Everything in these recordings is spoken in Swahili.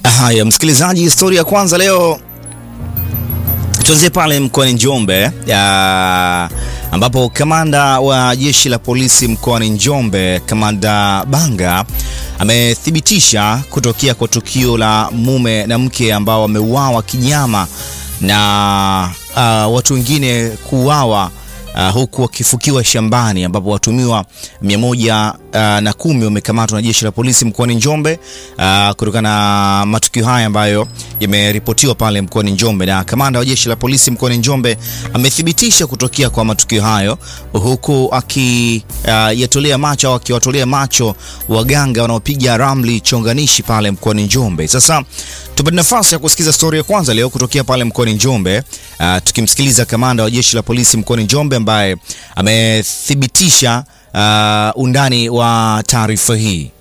Haya, msikilizaji, historia ya kwanza leo tuanzie pale mkoani Njombe ya, ambapo kamanda wa jeshi la polisi mkoani Njombe, Kamanda Banga amethibitisha kutokea kwa tukio la mume na mke ambao wameuawa kinyama na uh, watu wengine kuuawa Uh, huku wakifukiwa shambani ambapo watumiwa mia moja uh, na kumi wamekamatwa na jeshi la polisi mkoani Njombe uh, kutokana na matukio haya ambayo yameripotiwa pale mkoani Njombe, na kamanda wa jeshi la polisi mkoani Njombe amethibitisha kutokea kwa matukio hayo huku akiyatolea uh, macho au akiwatolea macho waganga wanaopiga ramli chonganishi pale mkoani Njombe. Sasa tupate nafasi ya kusikiza stori ya kwanza leo kutokea pale mkoani Njombe uh, tukimsikiliza kamanda wa jeshi la polisi mkoani Njombe ambaye amethibitisha uh, undani wa taarifa hii.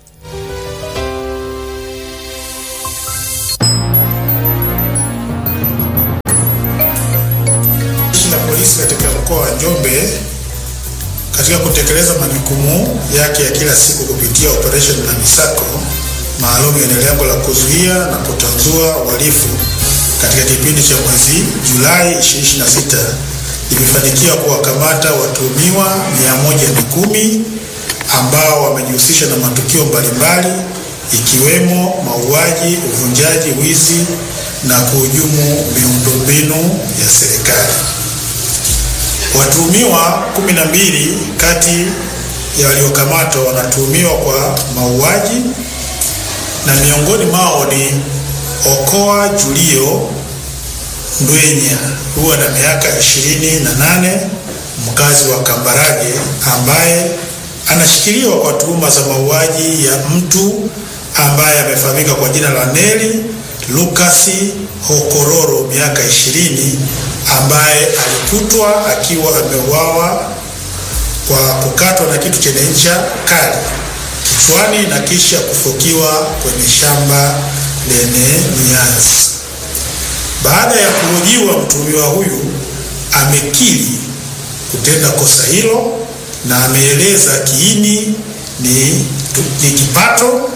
Jeshi la polisi katika mkoa wa Njombe katika kutekeleza majukumu yake ya kila siku kupitia operation na misako maalum yenye lengo la kuzuia na kutanzua uhalifu katika kipindi cha mwezi Julai 2026 imefanikiwa kuwakamata watuhumiwa 110 ambao wamejihusisha na matukio mbalimbali ikiwemo mauaji, uvunjaji, wizi na kuhujumu miundombinu ya serikali. Watuhumiwa 12 kati ya waliokamatwa wanatuhumiwa kwa mauaji na miongoni mwao ni Okoa Julio Ndwenya huwa na miaka ishirini na nane mkazi wa Kambarage ambaye anashikiliwa kwa tuhuma za mauaji ya mtu ambaye amefahamika kwa jina la Neli Lukasi Hokororo miaka ishirini ambaye alikutwa akiwa ameuawa kwa kukatwa na kitu chenye ncha kali kichwani na kisha kufukiwa kwenye shamba lenye mianzi. Baada ya kuhojiwa, mtuhumiwa huyu amekiri kutenda kosa hilo na ameeleza kiini ni, ni kipato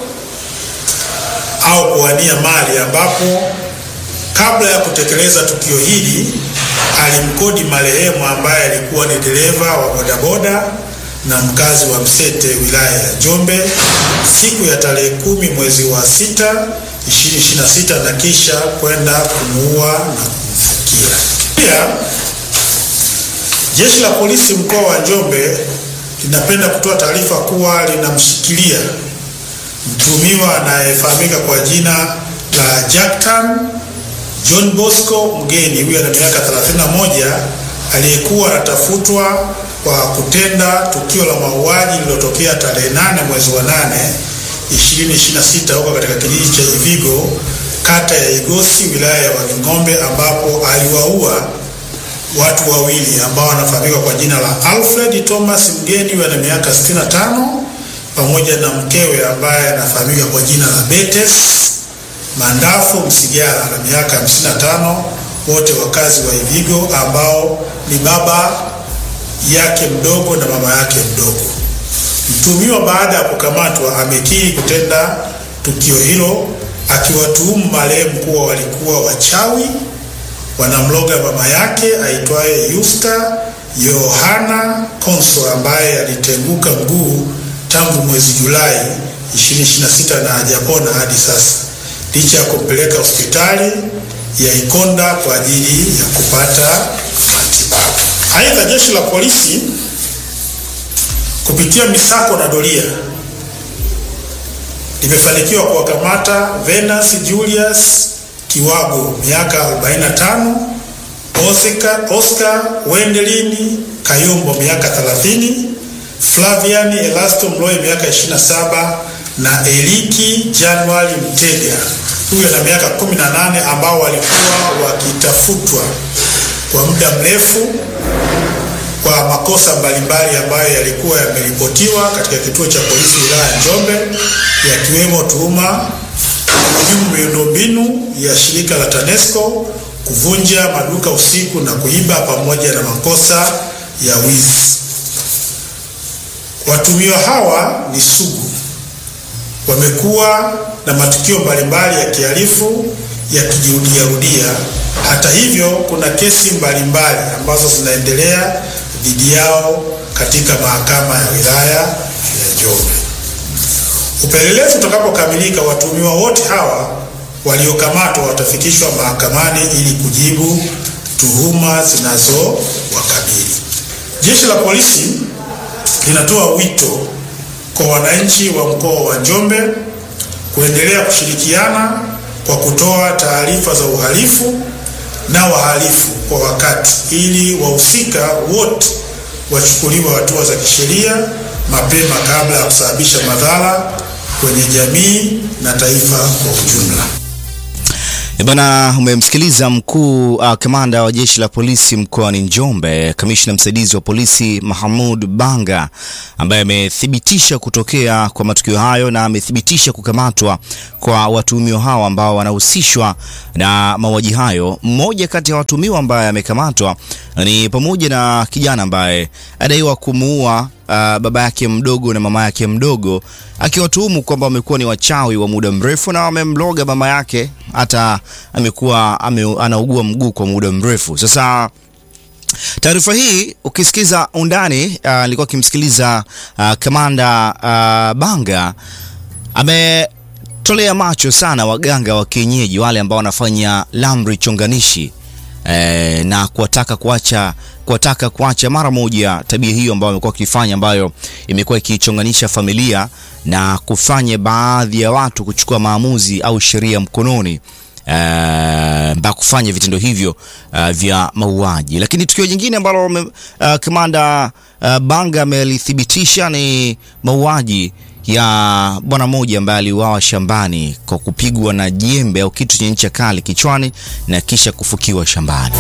au kuwania mali, ambapo kabla ya kutekeleza tukio hili alimkodi marehemu ambaye alikuwa ni dereva wa bodaboda na mkazi wa Msete wilaya ya Njombe siku ya tarehe kumi mwezi wa sita 2026 na kisha kwenda kumuua na kumfukia. Pia jeshi la polisi mkoa wa Njombe linapenda kutoa taarifa kuwa linamshikilia mtuhumiwa anayefahamika kwa jina la Jacktan John Bosco Mgeni, huyo ana miaka 31, aliyekuwa anatafutwa kwa kutenda tukio la mauaji lililotokea tarehe 8 mwezi wa 8 2026 huko katika kijiji cha Ivigo kata ya Igosi wilaya ya Wanging'ombe ambapo aliwaua watu wawili ambao wanafahamika kwa jina la Alfred Thomas Mgeni ana miaka 65 pamoja na mkewe ambaye anafahamika kwa jina la Betes Mandafu Msigara na miaka 55, wote wakazi wa Ivigo ambao ni baba yake mdogo na mama yake mdogo. Mtuhumiwa baada ya kukamatwa amekiri kutenda tukio hilo akiwatuhumu marehemu kuwa walikuwa wachawi wanamloga mama yake aitwaye Yusta Yohana Konso ambaye alitenguka mguu tangu mwezi Julai 2026 na hajapona hadi sasa licha ya kumpeleka hospitali ya Ikonda kwa ajili ya kupata matibabu. Aidha, jeshi la polisi kupitia misako na doria limefanikiwa kuwakamata Venus Julius Kiwago miaka 45, Oscar, Oscar Wendelini Kayombo miaka 30, Flavian Elasto Mloe miaka 27 na Eliki Januari Mtega huyo na miaka 18 ambao walikuwa wakitafutwa kwa muda mrefu kwa makosa mbalimbali ambayo yalikuwa yameripotiwa katika kituo cha polisi wilaya ya Njombe yakiwemo tuhuma kuhujumu miundombinu ya shirika la TANESCO, kuvunja maduka usiku na kuiba pamoja na makosa ya wizi. Watumiwa hawa ni sugu wamekuwa na matukio mbalimbali ya kihalifu yakijirudiarudia. Hata hivyo, kuna kesi mbalimbali ambazo zinaendelea dhidi yao katika mahakama ya wilaya ya Njombe. Upelelezi utakapokamilika, watuhumiwa wote hawa waliokamatwa watafikishwa mahakamani ili kujibu tuhuma zinazowakabili. Jeshi la polisi linatoa wito kwa wananchi wa mkoa wa Njombe kuendelea kushirikiana kwa kutoa taarifa za uhalifu na wahalifu kwa wakati ili wahusika wote wachukuliwe hatua za kisheria mapema kabla ya kusababisha madhara kwenye jamii na taifa kwa ujumla. Bana, umemsikiliza mkuu uh, kamanda wa jeshi la polisi mkoani Njombe, kamishna msaidizi wa polisi Mahamud Banga ambaye amethibitisha kutokea kwa matukio hayo na amethibitisha kukamatwa kwa watuhumiwa hao ambao wanahusishwa na mauaji hayo. Mmoja kati ya watuhumiwa ambaye amekamatwa ni pamoja na kijana ambaye adaiwa kumuua uh, baba yake mdogo na mama yake mdogo, akiwatuhumu kwamba wamekuwa ni wachawi wa muda mrefu na wamemloga mama yake, hata amekuwa ame, anaugua mguu kwa muda mrefu sasa. Taarifa hii ukisikiza undani, nilikuwa uh, akimsikiliza uh, kamanda uh, Banga ametolea macho sana waganga wa kienyeji wale ambao wanafanya lamri chonganishi eh, na kuwataka kuacha kuwataka kuacha mara moja tabia hiyo ambayo wamekuwa wakifanya, ambayo imekuwa ikichonganisha familia na kufanya baadhi ya watu kuchukua maamuzi au sheria mkononi mpaka uh, kufanya vitendo hivyo uh, vya mauaji. Lakini tukio jingine ambalo uh, kamanda uh, Banga amelithibitisha ni mauaji ya bwana mmoja ambaye aliuawa shambani kwa kupigwa na jembe au kitu chenye ncha kali kichwani na kisha kufukiwa shambani.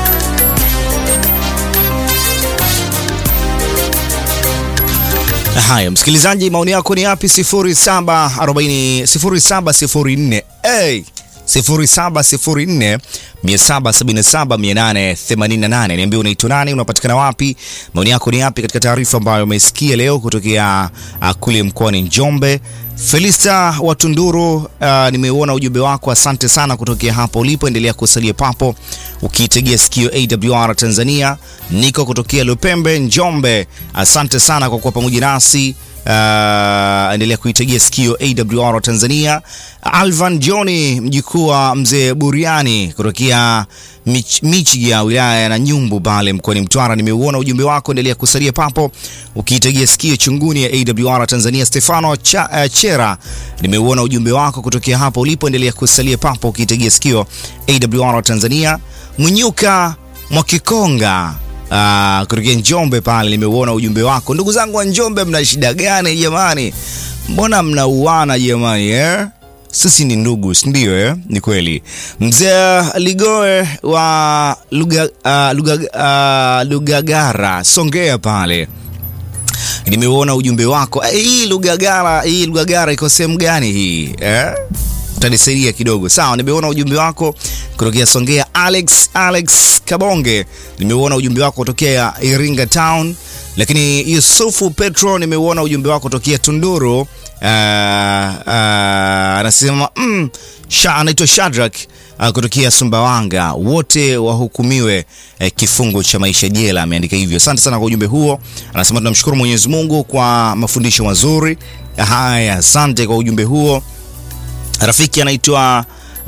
Haya, msikilizaji, maoni yako ni yapi? 0740 0704 hey! 0704 777 888. Niambie unaitwa nani, unapatikana wapi, maoni yako ni yapi katika taarifa ambayo umesikia leo kutokea uh, kule mkoani Njombe. Felista wa Tunduru, uh, nimeuona ujumbe wako, asante sana kutokea hapo ulipo. Endelea kusalia papo ukiitegea sikio AWR Tanzania. Niko kutokea Lupembe, Njombe, asante sana kwa kuwa pamoja nasi. Uh, endelea kuitegea sikio AWR Tanzania. Alvan Johni mjukuu wa mzee Buriani kutokea Mich, Michiga wilaya na Nyumbu pale mkoani Mtwara, nimeuona ujumbe wako, endelea kusalia papo ukiitegea sikio chunguni ya AWR Tanzania. Stefano Cha, uh, Chera nimeuona ujumbe wako kutokea hapo ulipo, endelea kusalia papo ukiitegea sikio AWR Tanzania. Mwinyuka Mwakikonga Uh, kutokea Njombe pale nimeuona ujumbe wako. Ndugu zangu wa Njombe, mna shida gani jamani? Mbona mnauana jamani eh? Sisi ni ndugu, si ndio eh? Ni kweli. Mzee Ligoe wa Luga, uh, Luga, uh, Lugagara Songea pale nimeuona ujumbe wako. Eh, hii Lugagara, hii Lugagara iko sehemu gani hii eh? Utanisaidia kidogo sawa. Nimeona ujumbe wako kutokea Songea. Alex Alex Kabonge, nimeuona ujumbe wako kutokea Iringa Town. Lakini Yusufu Petro, nimeuona ujumbe wako kutokea Tunduru. Uh, uh, anasema mm, sha, anaitwa Shadrack uh, kutokea Sumbawanga, wote wahukumiwe uh, kifungo cha maisha jela, ameandika hivyo. Asante sana kwa ujumbe huo. Anasema tunamshukuru Mwenyezi Mungu kwa mafundisho mazuri haya. Asante kwa ujumbe huo. Rafiki anaitwa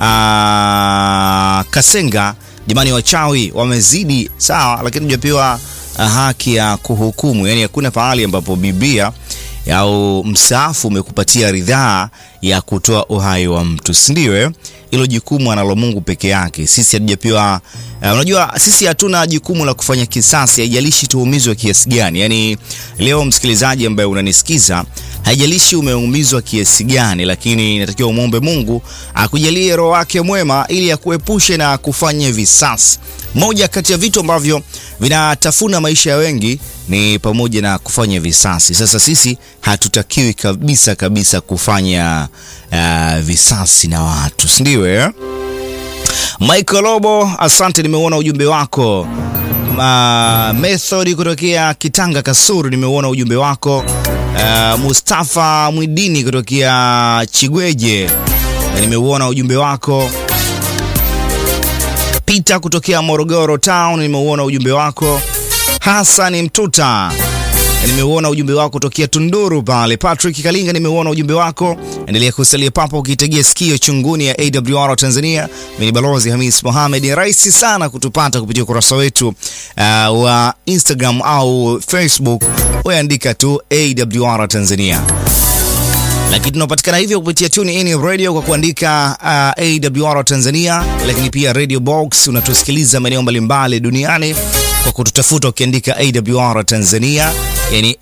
uh, Kasenga. Jamani, wachawi wamezidi sawa, lakini hujapewa haki ya kuhukumu. Yani hakuna pahali ambapo Biblia au msaafu umekupatia ridhaa ya kutoa uhai wa mtu, si ndio? Eh, hilo jukumu analo Mungu peke yake. Sisi hatujapewa uh, unajua sisi hatuna jukumu la kufanya kisasi, haijalishi tuumizwe kiasi gani. Yani leo msikilizaji ambaye unanisikiza haijalishi umeumizwa kiasi gani, lakini inatakiwa umwombe Mungu akujalie roho wake mwema ili akuepushe na kufanya visasi. Moja kati ya vitu ambavyo vinatafuna maisha ya wengi ni pamoja na kufanya visasi. Sasa sisi hatutakiwi kabisa kabisa kufanya uh, visasi na watu, si ndio eh? Michael Lobo, asante, nimeuona ujumbe wako. Uh, Method kutokea Kitanga Kasuru, nimeuona ujumbe wako uh, Mustafa Mwidini kutokea Chigweje, na nimeuona ujumbe wako. Peter kutokea Morogoro Town, nimeuona ujumbe wako. Hassan Mtuta nimeuona ujumbe wako tokea Tunduru pale. Patrick Kalinga, nimeuona ujumbe wako. Endelea kusalia papo ukitegea sikio chunguni ya AWR Tanzania. Mimi ni Balozi Hamis Mohamed. Ni rahisi sana kutupata kupitia ukurasa wetu uh, wa Instagram au Facebook, weandika tu AWR Tanzania lakini tunapatikana hivyo kupitia TuneIn Radio kwa kuandika uh, AWR Tanzania, lakini pia Radio Box unatusikiliza maeneo mbalimbali duniani kwa kututafuta ukiandika AWR Tanzania, yani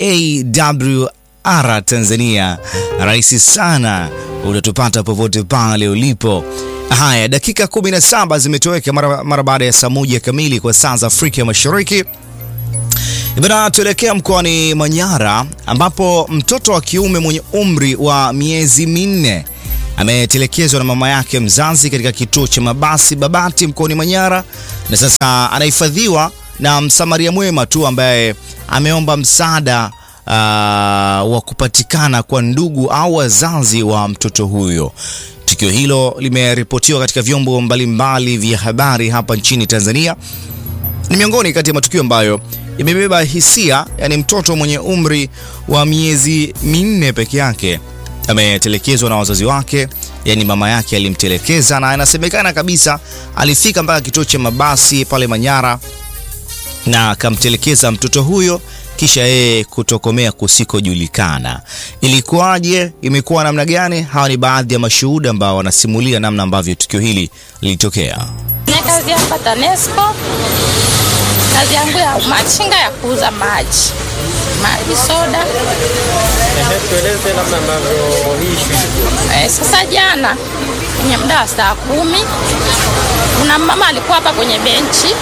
AWR Tanzania. Rahisi sana, utatupata popote pale ulipo. Haya, dakika 17 zimetoweka mara, mara baada ya saa moja kamili kwa saa za Afrika ya Mashariki. Bana, tuelekea mkoani Manyara ambapo mtoto wa kiume mwenye umri wa miezi minne ametelekezwa na mama yake mzazi katika kituo cha mabasi Babati mkoani Manyara, na sasa anahifadhiwa na msamaria mwema tu ambaye ameomba msaada uh, wa kupatikana kwa ndugu au wazazi wa mtoto huyo. Tukio hilo limeripotiwa katika vyombo mbalimbali vya habari hapa nchini Tanzania. Ni miongoni kati ya matukio ambayo imebeba hisia, yani mtoto mwenye umri wa miezi minne peke yake ametelekezwa na wazazi wake, yani mama yake alimtelekeza, na inasemekana kabisa alifika mpaka kituo cha mabasi pale Manyara na akamtelekeza mtoto huyo kisha yeye kutokomea kusikojulikana. Ilikuwaje? Imekuwa namna gani? Hawa ni baadhi ya mashuhuda ambao wanasimulia namna ambavyo tukio hili lilitokea. Ni kazi hapa TANESCO, kazi yangu ya machinga ya kuuza maji, maji soda. Ehe, tueleze namna ambavyo hii shughuli Eh, sasa jana kwenye muda wa saa kumi kuna mama alikuwa hapa kwenye benchi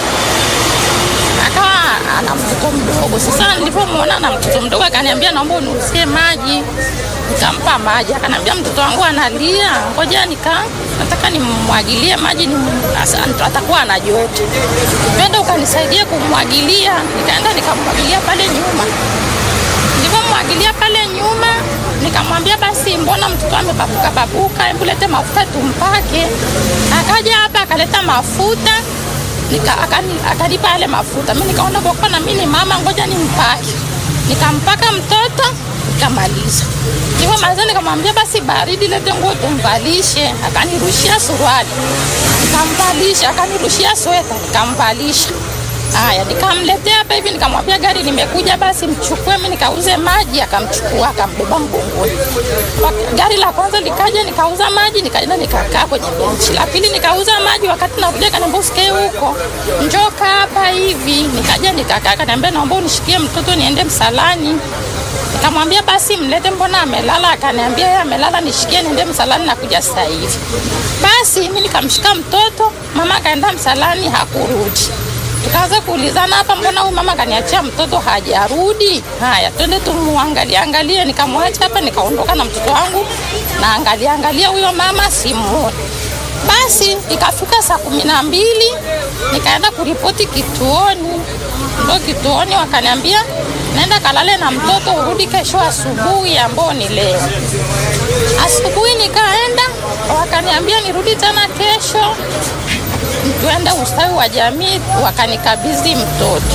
akawa ana mtoto mdogo. Sasa nilipomwona na mtoto mdogo, akaniambia naomba uniuzie maji. Nikampa maji, akaniambia mtoto wangu analia, ngoja nika nataka nimwagilie maji ni atakuwa ana joto, twende ukanisaidia kumwagilia. Nikaenda nikamwagilia pale nyuma, nilipomwagilia pale nyuma nikamwambia basi, mbona mtoto amebabuka babuka, hebu lete mafuta tumpake. Akaja hapa akaleta mafuta nika akani, akanipa yale mafuta. Mimi nikaona kwa kuwa na mimi ni mama, ngoja nimpake. Nikampaka mtoto nikamaliza. Nilipomaliza nikamwambia basi baridi, lete nguo tumvalishe. Akanirushia suruali nikamvalisha, akanirushia sweta nikamvalisha. Haya, nikamletea hapa hivi, nikamwambia gari limekuja, basi mchukue, mimi nikauze maji. Akamchukua akambeba mgongoni. Wak- Gari la kwanza likaja, nikauza maji, nikaenda nikakaa kwenye benchi. La pili nikauza maji, wakati nakuja kaniambia usikae huko, njoo kaa hapa hivi. Nikaja nikakaa, kaniambia naomba unishikie mtoto niende msalani. Nikamwambia basi mlete, mbona amelala? Akaniambia yeye amelala, nishikie niende msalani, nakuja sasa hivi. Basi mimi nikamshika mtoto, mama akaenda msalani, hakurudi. Tukaanza kuulizana hapa, mbona huyu mama kaniachia mtoto hajarudi? Haya, twende tumuangalie angalie. Nikamwacha hapa, nikaondoka na mtoto wangu, na angalia angalia huyo mama simuoni. Basi ikafika saa kumi na mbili nikaenda kuripoti kituoni, ndo kituoni wakaniambia naenda kalale na mtoto, urudi kesho asubuhi, ambao ni leo. Asubuhi nikaenda, wakaniambia nirudi tena kesho tuende ustawi wa jamii, wakanikabidhi mtoto.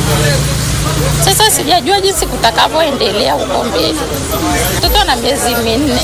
Sasa sijajua jinsi kutakavyoendelea huko mbele. Mtoto ana miezi minne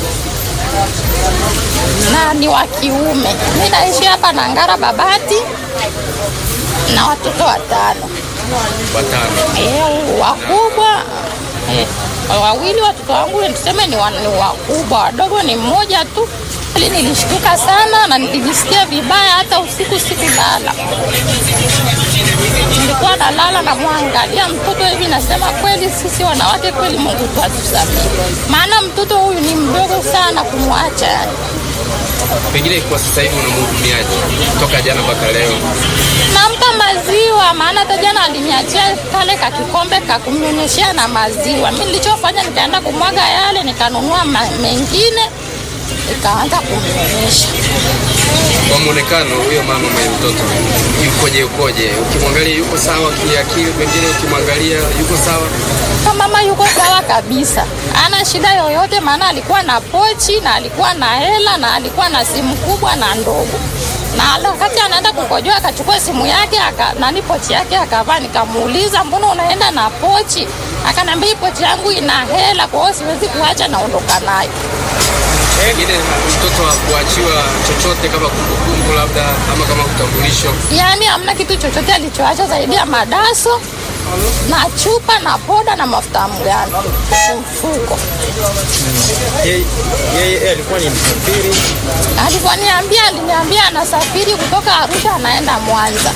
na ni wa kiume. Mi naishi hapa na Ngara Babati na watoto watano watano. eh, wakubwa eh, wawili watoto wangu tuseme ni, wa, ni wakubwa, wadogo ni mmoja tu. Hali nilishtuka sana na nilijisikia vibaya, hata usiku sikulala. Nilikuwa nalala namwangalia mtoto hivi, nasema kweli sisi wanawake kweli, Mungu tu atusamehe, maana mtoto huyu ni mdogo sana kumwacha yani. Pengine kwa sasa hivi unamhudumiaje toka jana mpaka leo? nampa maziwa, maana hata jana aliniachia kale ka kikombe ka kumnyonyeshea na maziwa. Mimi nilichofanya nikaenda kumwaga yale, nikanunua ma- mengine ikaanza kumnyonyesha. Kwa muonekano huyo mama mwenye mtoto yukoje, yukoje? Ukimwangalia yuko sawa kiakili, pengine ukimwangalia yuko sawa Kwa mama yuko sawa kabisa, ana shida yoyote, maana alikuwa na pochi na alikuwa na hela na alikuwa na simu kubwa na ndogo, na wakati anaenda kukojoa akachukua simu yake aka, nani pochi yake akavaa. Nikamuuliza, mbona unaenda na pochi? Akaniambia hii pochi yangu ina hela, kwa hiyo siwezi kuacha, naondoka nayo. pengine mtoto wa kuachiwa chochote kama kumbukumbu labda ama kama utambulisho. Yaani hamna kitu chochote alichoacha zaidi ya madaso na chupa na poda na mafuta ya mgando mfuko. Yeye yeye alikuwa ni msafiri Alivyoniambia, aliniambia anasafiri kutoka Arusha anaenda Mwanza.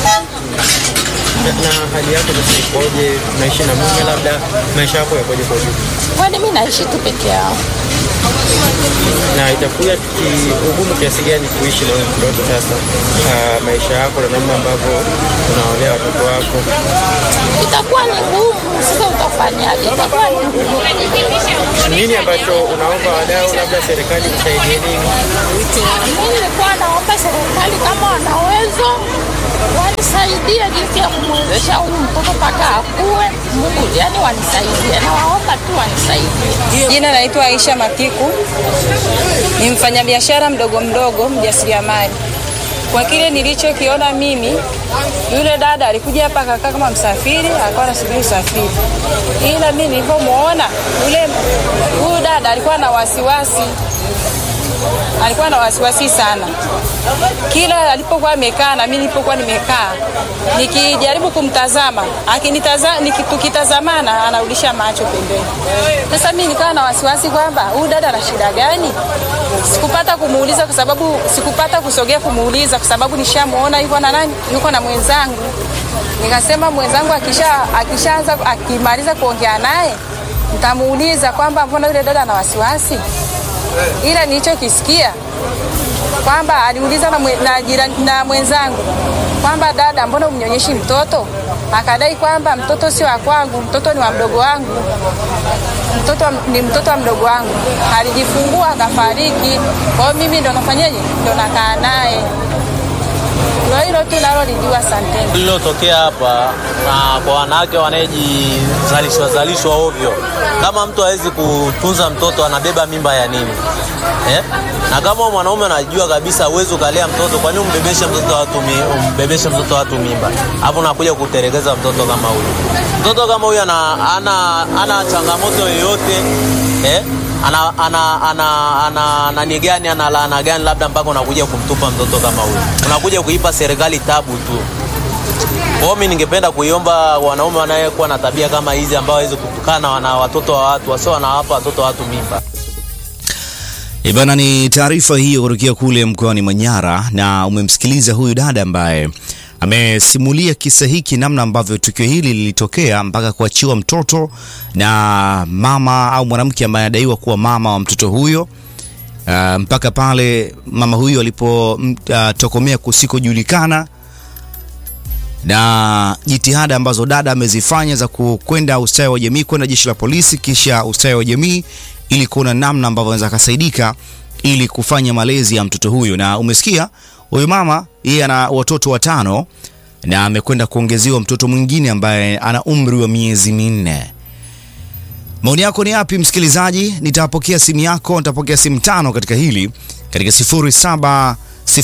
na, na hali yako sasa ikoje? Unaishi na mume, labda maisha yako yakoje kwa ujumla? Kwani mi naishi tu peke yao. na itakuwa ugumu kiasi gani kuishi na huyo mtoto sasa, ah, maisha yako na namna ambavyo unaolea watoto wako? Itakuwa ni ngumu, sasa utafanyaje? Itakuwa ni ngumu. Nini ambacho unaomba wadau, labda serikali kusaidie nini? Mimi nilikuwa naomba serikali kama wana uwezo wanisaidie jinsi ya kumwezesha huyu mtoto mpaka akue. Mungu, yani wanisaidie, nawaomba tu wanisaidie. Jina naitwa Aisha Matiku, ni mfanyabiashara mdogo mdogo, mjasiriamali. Kwa kile nilichokiona mimi, yule dada alikuja hapa akakaa kama msafiri, alikuwa anasubiri usafiri, ila mimi nilipomwona yule huyu dada alikuwa na wasiwasi, alikuwa na wasiwasi sana. Kila alipokuwa amekaa na mimi nilipokuwa nimekaa, nikijaribu kumtazama, akinitazama, tukitazamana anarudisha macho pembeni. Sasa mimi nikawa na wasiwasi kwamba huyu dada ana shida gani. Sikupata kumuuliza kwa sababu sikupata kusogea kumuuliza kwa sababu nishamuona yuko na nani, yuko na mwenzangu. Nikasema mwenzangu akisha akishaanza akimaliza kuongea naye nitamuuliza kwamba mbona yule dada ana wasiwasi, ila nilichokisikia kwamba aliuliza na, mwe, na, jirani, na mwenzangu kwamba dada, mbona umnyonyeshi mtoto? Akadai kwamba mtoto sio wa kwangu, mtoto ni wa mdogo wangu, mtoto ni mtoto wa mdogo wangu, alijifungua akafariki. Kwa hiyo mimi ndo nafanyaje, ndo nakaa naye. Ndio hilo tu nalolijua. Asanteni. lililotokea hapa na kwa wanawake wanayejizalishwa zalishwa ovyo. Kama mtu hawezi kutunza mtoto, anabeba mimba ya nini eh? Na kama mwanaume anajua kabisa uwezi ukalea mtoto, kwa nini umbebeshe mtoto watu mi, umbebeshe mtoto watu mimba, hapo unakuja kuterekeza mtoto kama huyu. Mtoto kama huyu ana, ana, ana changamoto yoyote eh? ana ana ana ana nani gani ana laana gani, labda mpaka unakuja kumtupa mtoto kama huyu, unakuja kuipa serikali tabu tu. Kwa hiyo mimi ningependa kuiomba wanaume wanayekuwa na tabia kama hizi ambao hawezi kutukana na watoto wa watu, wasio wanawapa watoto wa watu mimba. Ibana, ni taarifa hiyo kutokea kule mkoani Manyara, na umemsikiliza huyu dada ambaye amesimulia kisa hiki, namna ambavyo tukio hili lilitokea mpaka kuachiwa mtoto na mama au mwanamke ambaye anadaiwa kuwa mama wa mtoto huyo. Uh, mpaka pale mama huyo alipotokomea uh, kusikojulikana na jitihada ambazo dada amezifanya za kwenda ustawi wa jamii, kwenda jeshi la polisi, kisha ustawi wa jamii ili kuona namna ambavyo anaweza akasaidika ili kufanya malezi ya mtoto huyo. Na umesikia huyu mama, yeye ana watoto watano na amekwenda kuongezewa mtoto mwingine ambaye ana umri wa miezi minne. Maoni yako ni yapi msikilizaji? Nitapokea simu yako, nitapokea simu tano katika hili katika 0704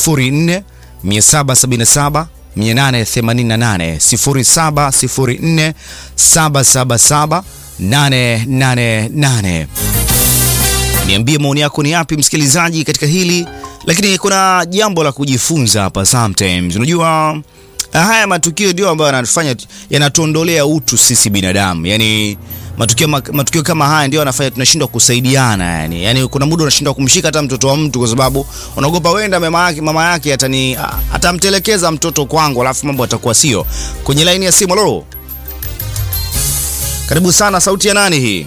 777 888 0704 777 888. Niambie maoni yako ni yapi msikilizaji katika hili, lakini kuna jambo la kujifunza hapa. Sometimes unajua haya matukio ndio ambayo yanatufanya yanatuondolea utu sisi binadamu, yani matukio, matukio kama haya ndio yanafanya tunashindwa kusaidiana yani. Yani kuna muda unashindwa kumshika hata mtoto wa mtu kwa sababu unaogopa wenda mama yake mama yake atani atamtelekeza mtoto kwangu, alafu mambo atakuwa sio. Kwenye laini ya simu, halo, karibu sana. Sauti ya nani hii?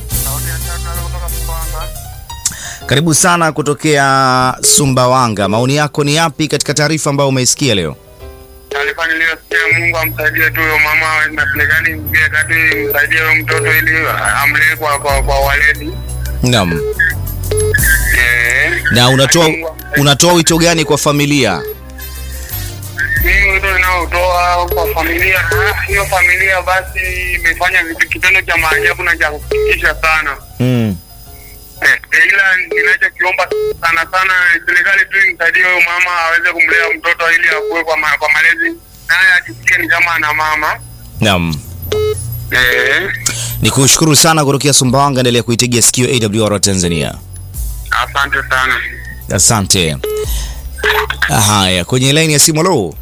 Karibu sana kutokea Sumbawanga. Maoni yako ni yapi katika taarifa ambayo umeisikia leo? Taarifa niliyosikia, Mungu amsaidie tu huyo mama na serikali ingie kati, msaidie huyo mtoto ili amlee kwa kwa, kwa waledi. Naam. Eh, Na unatoa unatoa wito gani kwa familia? Mimi wito ninaotoa kwa familia, ah, hiyo familia basi imefanya vitu kitendo cha maajabu na cha kusikitisha sana. Mm. Eh, ila ninachokiomba sana sana serikali tu imsaidie huyo mama aweze kumlea mtoto ili akue kwa, ma, kwa malezi naye ajisikie ni kama ana mama Naam. eh, Ni kushukuru sana kutokea Sumbawanga, endelea kuitegea sikio AWR Tanzania. asante sana. Asante. Haya, kwenye laini ya simu lo.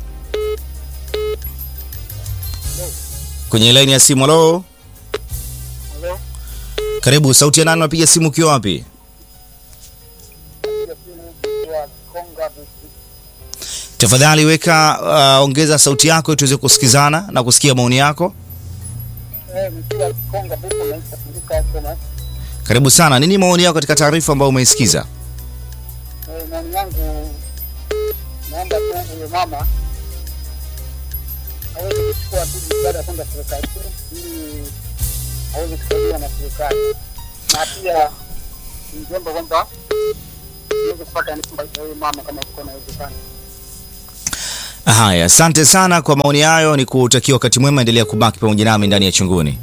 Kwenye laini ya simu lo. Karibu, sauti ya nani? Unapiga simu ukiwa wapi? Tafadhali weka uh, ongeza sauti yako ili tuweze kusikizana na kusikia maoni yako. Karibu sana. Nini maoni yako katika taarifa ambayo umeisikiza? Maoni yangu naomba tu huyo mama aweze kuchukua tu jitihada kwenda serikalini ili aweze kusaidiwa na serikali, na pia ningeomba kwamba iweze kupata nyumba ya huyo mama kama iko inawezekana. Haya, asante sana kwa maoni hayo, ni kutakia wakati mwema, endelea kubaki pamoja nami ndani ya chunguni.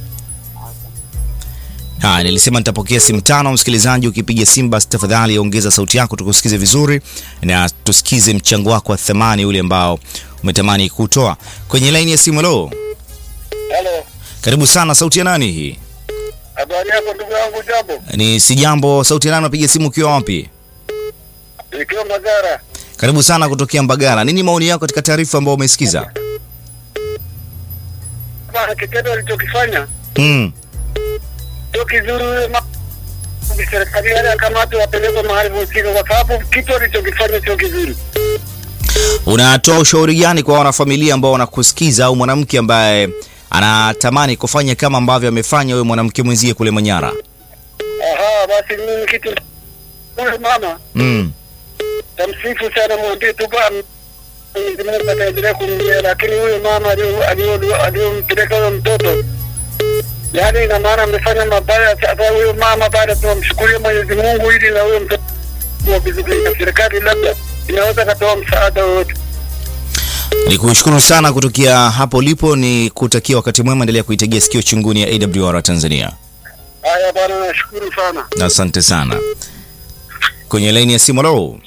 Haya, nilisema nitapokea simu tano. Msikilizaji, ukipiga simu basi tafadhali ongeza sauti yako tukusikize vizuri na tusikize mchango wako wa thamani ule ambao umetamani kutoa kwenye laini ya simu. Lo, Halo, karibu sana. Sauti ya nani hii? habari yako ndugu yangu, jambo? Ni si jambo. Sauti ya nani? Unapiga simu ukiwa wapi? Ikiwa Magara, Karibu sana kutokea Mbagala. Nini maoni yako katika taarifa ambayo umesikiza? bana, kitendo alichokifanya Mm. sio kizuri. Huyo mama serikali yale akamatwe, wapelekwe mahali husika, kwa sababu kitu alichokifanya sio kizuri. Unatoa ushauri gani kwa wanafamilia ambao wanakusikiza au mwanamke ambaye anatamani kufanya kama ambavyo amefanya huyo mwanamke mwenzie kule Manyara? Aha, basi mimi kitu huyo mama Mm. tamsifu sana, mwambie tu ba Mwenyezi Mungu ataendelea kumlia, lakini huyo mama alio- alio- aliyompeleka huyo mtoto, yaani ina maana amefanya mabaya. Sasa huyo mama baada tunamshukuria Mwenyezi Mungu ili na huyo mtoto kuwa vizuri, na serikali labda inaweza katoa msaada wowote. Ni kushukuru sana kutokea hapo lipo, ni kutakia wakati mwema, endelea kuitegea sikio chunguni ya AWR Tanzania. Haya bwana, nashukuru sana. Asante sana. Kwenye laini ya simu lo.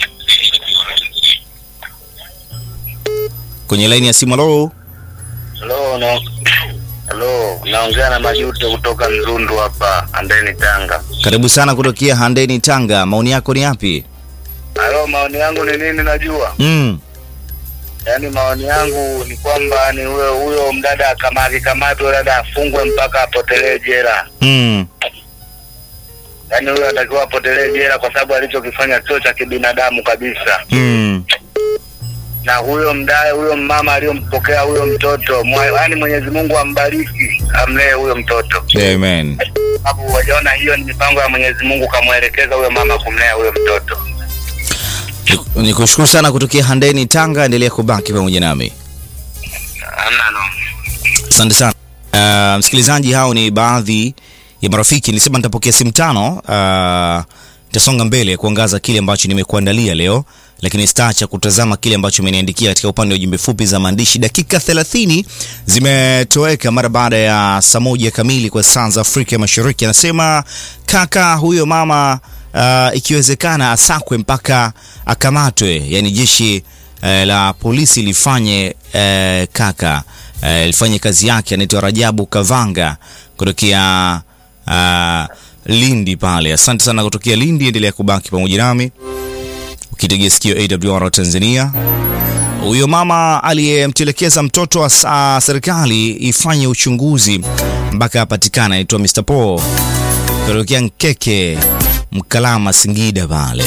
Kwenye laini ya simu lo. Halo, na halo, naongea na Majuto kutoka Mzundu hapa Andeni, Tanga. Karibu sana kutokea Handeni Tanga. Maoni yako ni yapi? Halo, maoni yangu ni nini? Najua Mm. yaani, maoni yangu ni kwamba ni huyo huyo mdada akama akikamatwa, dada afungwe mpaka apotelee jela. Mm. Yaani huyo atakiwa apotelee jela kwa sababu alichokifanya sio cha kibinadamu kabisa. Mm. Na huyo mdae, huyo mama aliyompokea huyo mtoto, mwa- yaani Mwenyezi Mungu ambariki, amlee huyo mtoto. Amen. sababu wajaona hiyo ni mipango ya Mwenyezi Mungu, kamwelekeza huyo mama kumlea huyo mtoto. Ni- Ni kushukuru sana kutokea Handeni Tanga, endelea kubaki pamoja nami. Hamna no. Asante sana. Uh, msikilizaji, hao ni baadhi ya marafiki. Nilisema nitapokea simu tano. Uh, nitasonga mbele kuangaza kile ambacho nimekuandalia leo, lakini sitaacha kutazama kile ambacho umeniandikia katika upande wa jumbe fupi za maandishi. Dakika 30 zimetoweka mara baada ya saa moja kamili kwa saa za Afrika Mashariki. Anasema kaka huyo mama uh, ikiwezekana asakwe mpaka akamatwe, yani jeshi eh, la polisi lifanye eh, kaka eh, lifanye kazi yake. Anaitwa Rajabu Kavanga kutokea uh, Lindi pale. Asante sana kutokea Lindi, endelea kubaki pamoja nami ukitegea sikio AWR Tanzania. Huyo mama aliyemtelekeza mtoto wa sa- serikali ifanye uchunguzi mpaka apatikana, anaitwa Mr. Paul kutokea Nkeke, Mkalama, Singida pale.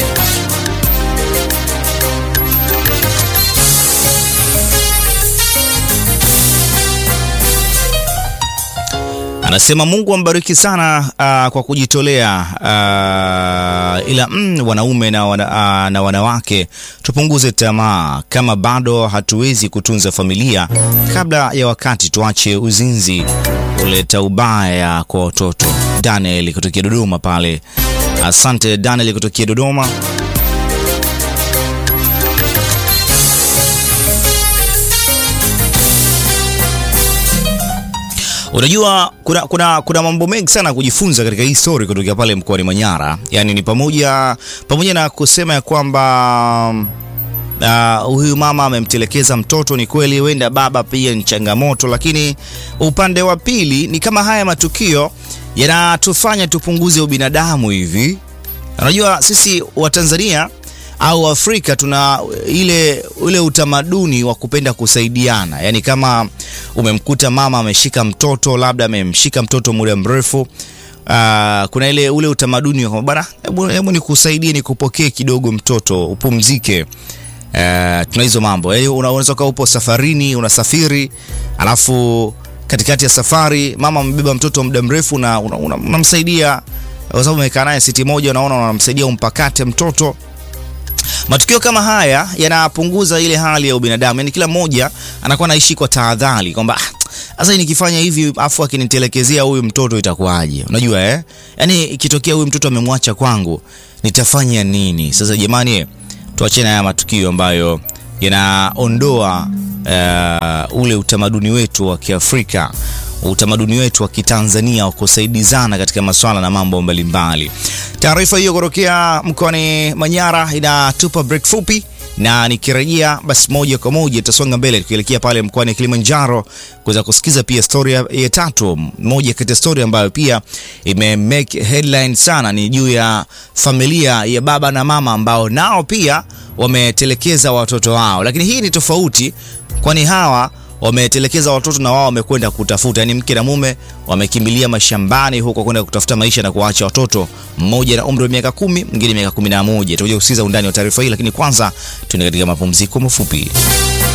Anasema Mungu ambariki sana uh, kwa kujitolea uh, ila mm, wanaume na, wana, uh, na wanawake tupunguze tamaa. Kama bado hatuwezi kutunza familia kabla ya wakati, tuache uzinzi, uleta ubaya kwa watoto. Daniel kutokea Dodoma pale Asante Daniel kutokea Dodoma. Unajua kuna, kuna, kuna mambo mengi sana kujifunza katika hii story kutokea pale mkoani Manyara. Yaani ni pamoja pamoja na kusema ya kwamba uh, huyu mama amemtelekeza mtoto, ni kweli, huenda baba pia ni changamoto, lakini upande wa pili ni kama haya matukio yanatufanya tupunguze ubinadamu hivi. Unajua sisi Watanzania au Afrika tuna ile ule utamaduni wa kupenda kusaidiana, yaani kama umemkuta mama ameshika mtoto, labda amemshika mtoto muda mrefu uh, kuna ile ule utamaduni wa kwamba bana, hebu hebu nikusaidie nikupokee kidogo mtoto upumzike. Uh, tuna hizo mambo yaani, unaweza kuwa upo safarini, unasafiri alafu katikati ya safari mama amebeba mtoto muda mrefu na unamsaidia una, una kwa sababu umekaa naye siti moja, unaona unamsaidia umpakate mtoto. Matukio kama haya yanapunguza ile hali ya ubinadamu, yaani kila mmoja anakuwa anaishi kwa tahadhari kwamba sasa nikifanya hivi afu akinitelekezea huyu mtoto itakuwaje? Unajua eh? Yaani ikitokea huyu mtoto amemwacha kwangu nitafanya nini? Sasa jamani, tuachane haya matukio ambayo yanaondoa uh, ule utamaduni wetu wa Kiafrika, utamaduni wetu wa Kitanzania wa kusaidizana katika masuala na mambo mbalimbali. Taarifa hiyo kutokea mkoani Manyara inatupa break fupi, na nikirejea basi moja kwa moja tutasonga mbele tukielekea pale mkoani Kilimanjaro kuweza kusikiza pia story ya tatu. Moja kati ya story ambayo pia ime make headline sana ni juu ya familia ya baba na mama ambao nao pia wametelekeza watoto wao, lakini hii ni tofauti, kwani hawa wametelekeza watoto na wao wamekwenda kutafuta, yani mke na mume wamekimbilia mashambani huko kwenda kutafuta maisha na kuacha watoto, mmoja na umri wa miaka kumi, mwingine miaka kumi na moja. Tutakuja kusikiza undani wa taarifa hii, lakini kwanza tuende katika mapumziko mafupi.